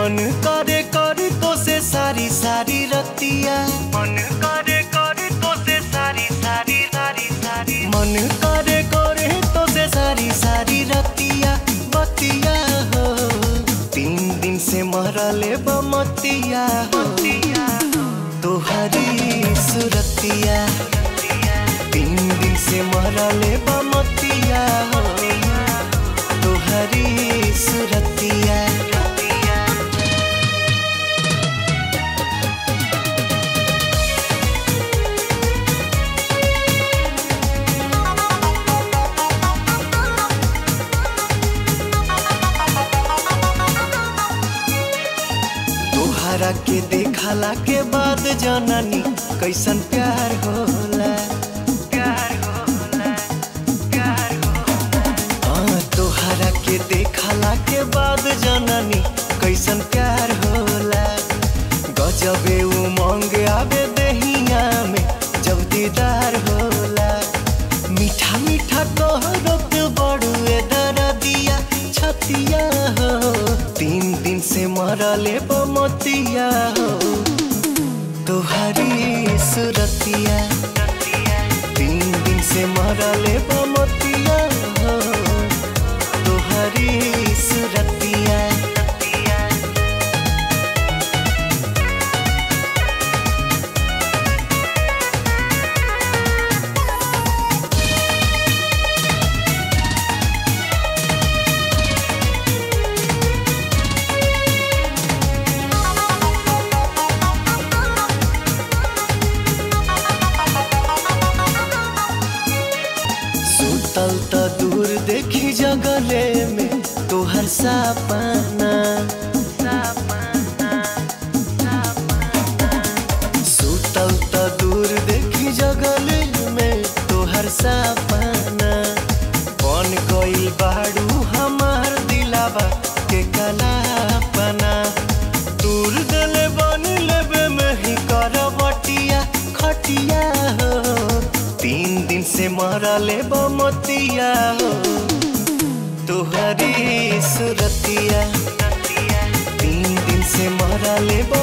मन करे करे तो से सारी सारी रतिया मन करे करे तो से सारी सारी सारी सारी मन करे करे तो से सारी सारी रतिया बतिया हो तीन दिन से मरले बमतिया हो तोहरी सुरतिया तीन दिन से मरले बमतिया हो तोहरी सुरतिया तोहरा के देखला के बाद जननी कैसन प्यार होला प्यार होला प्यार होला हाँ, तोहरा के देखला के बाद जननी कैसन प्यार होला गजबे उमंग आवे दहिया में जब दीदार होला मीठा मीठा तोहरो पे बड़ुए दरदिया छतिया हो तीन दिन से मरले बमतिया हो तोहरी सुरतिया तीन दिन से मरले बमतिया हो तोहरी सुरतिया सुतल त दूर देखी जगले में तोहर सपना सुतल त दूर देखी जगले में तोहर सपना बन गइल बाड़ू हमार दिलावा के कलापना दूर दले बन लेबे में ही करवटिया खटिया हो तीन दिन से मरले बमतिया हो तोहरी सुरतिया तीन दिन से मरले बमतिया